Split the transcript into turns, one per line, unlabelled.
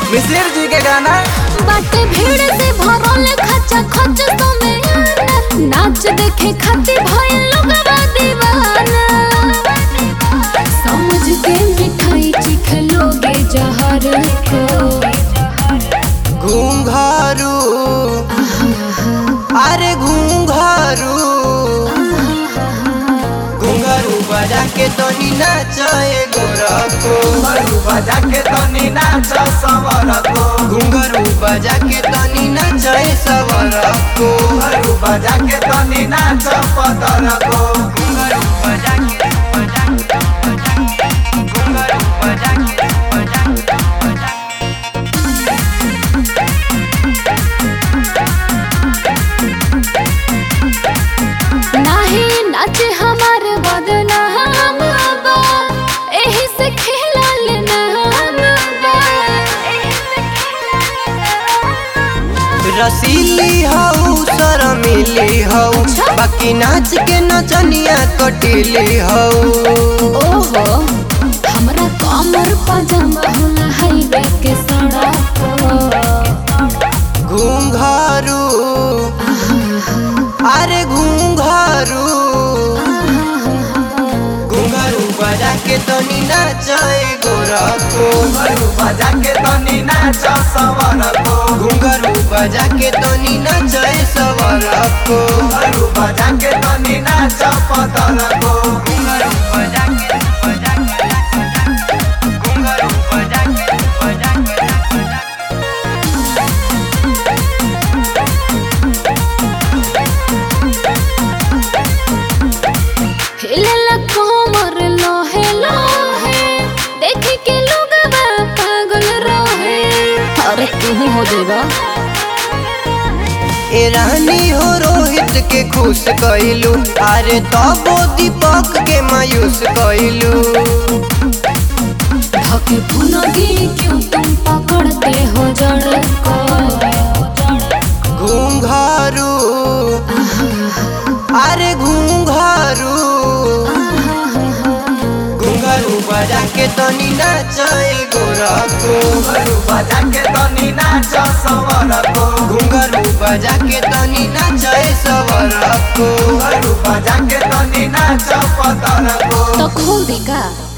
मिसिर जी के गाना
बाटे भीड़ से भरल खचा खच समय नाच देखे खातिर भइल लोगवा दीवाना समझ के मिठाई चिख लोगे जहर को
घूंघरू अरे घूंघरू घूंघरू बजा के तनी नाचे गोरखो
घुंघरू बजा के तनी नाच सवरको
घूंघरू बजा के तनी नाचे सवरको
घुंघरू बजा के तनी नाच पतरको
घूंघरू बजा के बजा के बजा के घूंघरू बजा के बजा के बजा के
नाही नाचे हमार बदनाम बा एही से खेलल नाम बा
रसीली हऊ शर्मिली हऊ
अच्छा।
बाकी नाच के नचनिया कटिली हऊ
ओहो हमरा कमर पजामा होला हाईवे के सड़क
घूंघरू अरे घूंघरू घूंघरू बजा के तनी नाचे गोरखो
घुंघरू बजा के तनी नाच सवरको
घूंघरू बजा के तनी नाचे सवरको
घुंघरू बजा के तनी नाच पतरको
घूंघरू बजा के बजा के बजा के घूंघरू बजा के बजा के बजा के
हिलला कमर लोहे लोहे देख के लोग पागल रहे अरे तू ही हो देगा
ए रानी हो रोहित के खुश कइलू अरे तबो दीपक के मायूस कइलू
धके भुनगी क्यों तुम पकड़ते हो जड़ को
घूंघरू अरे घूंघरू घूंघरू बजा के तनी नाचे गोरखो
घुंघरू बजा के तनी नाच सवरको
घूंघरू बजा के तनी नाचे सवरको
घुंघरू बजा के तनी नाच पतरको
तो खोल देगा